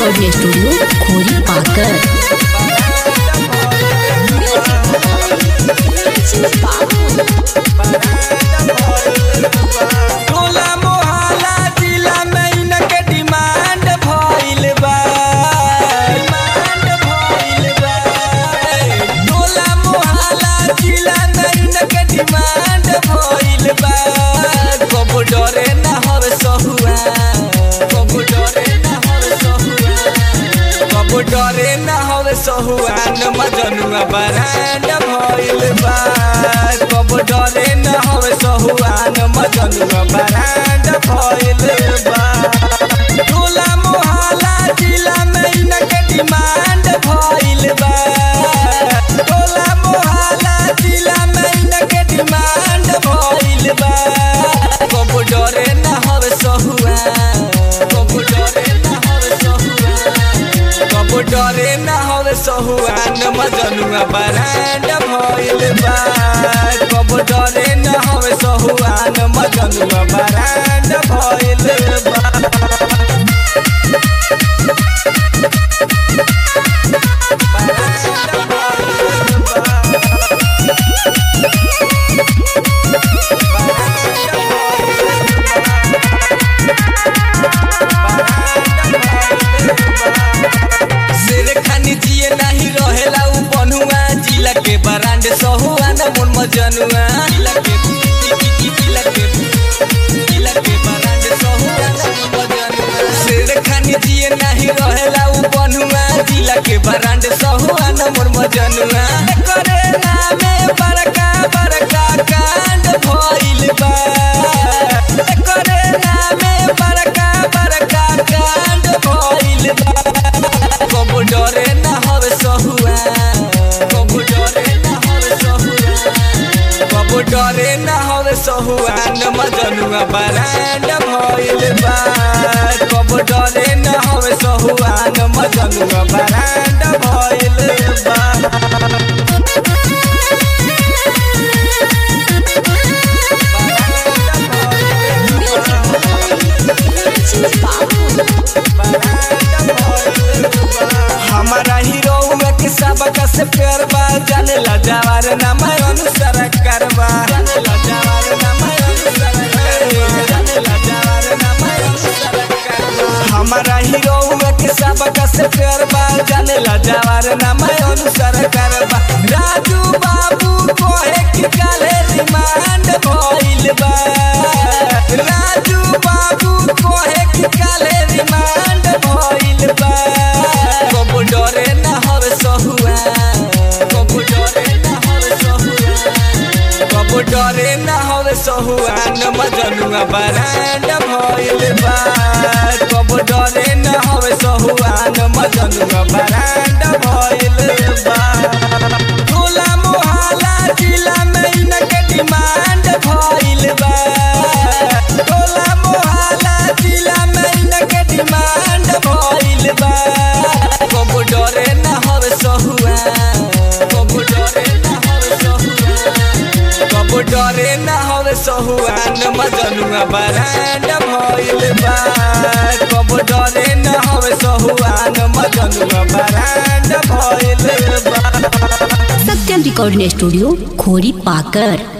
recording studio खोरी पाकर टोला मोहल्ला जिला में इनके डिमांड भइल बा डिमांड भइल बा टोला मोहल्ला जिला में इनके डिमांड भइल बा कबो डरे ना हर सहुआ कबो डरे ना हर सहुआ कबो डरे ना हर सहुआ न मजनुआ बरांड भइल बा कबो डरे ना हर सहुआ न मजनुआ बरांड भइल बा टोला मोहल्ला जिला में इनके डिमांड भइल बा टोला मोहल्ला जिला में इनके डिमांड भइल बा कबो डरे ना हर सहुआ कबो डरे ना हर सहुआ कबो डरे ना हर सहुआ न मजनुआ बरांड भइल बा कबो डरे ना हर सहुआ न मजनुआ बरांड भइल बा शेर खानी जिए नहीं रहेला उ बनुआ जिला के बरांड सहुआ न मन मजनुआ जिला के जिला के जिला के बरांड सहुआ न मन मजनुआ शेर खानी जिए नहीं रहेला उ बनुआ जिला के बरांड सहुआ न मन मजनुआ करे नामे बड़का बड़का कांड भइल बा करे नामे बड़का बड़का कांड भइल बा कबो डरे ना हर सहुआ कबो डरे ना हर सहुआ कबो डरे ना हर सहुआ न मजनुआ बरांड भइल बा कबो डरे ना हर सहुआ न मजनुआ बरांड भइल बा हमारा हीरो के सबक से प्यार बा जाने ला जवार नाम अनुसार करबा जाने ला जवार नाम अनुसार करबा जाने ला जवार नाम अनुसार करबा हमारा हीरो के सबक से प्यार बा जाने ला जवार नाम अनुसार करबा राजू बाबू कोहे कि काले रिमांड भइल बा राजू बाबू कोहे कि काले रिमांड भइल बा कबो डरे ना हर सहुआ कबो डरे ना हर सहुआ कबो डरे ना हर सहुआ न मजनुआ बरांड भइल बा कबो डरे ना हर सहुआ न मजनुआ बरांड भइल बा टोला मोहल्ला जिला में इनके डिमांड भइल बा टोला मोहल्ला जिला में इनके डिमांड भइल बा कबो डरे ना हर सहुआ कबो डरे ना हर सहुआ कबो डरे ना हर सहुआ न मजनुआ बरांड भइल बा कबो डरे ना हर सहुआ न मजनुआ बरांड भइल बा सत्यम रिकॉर्डिंग स्टूडियो खोरी पाकर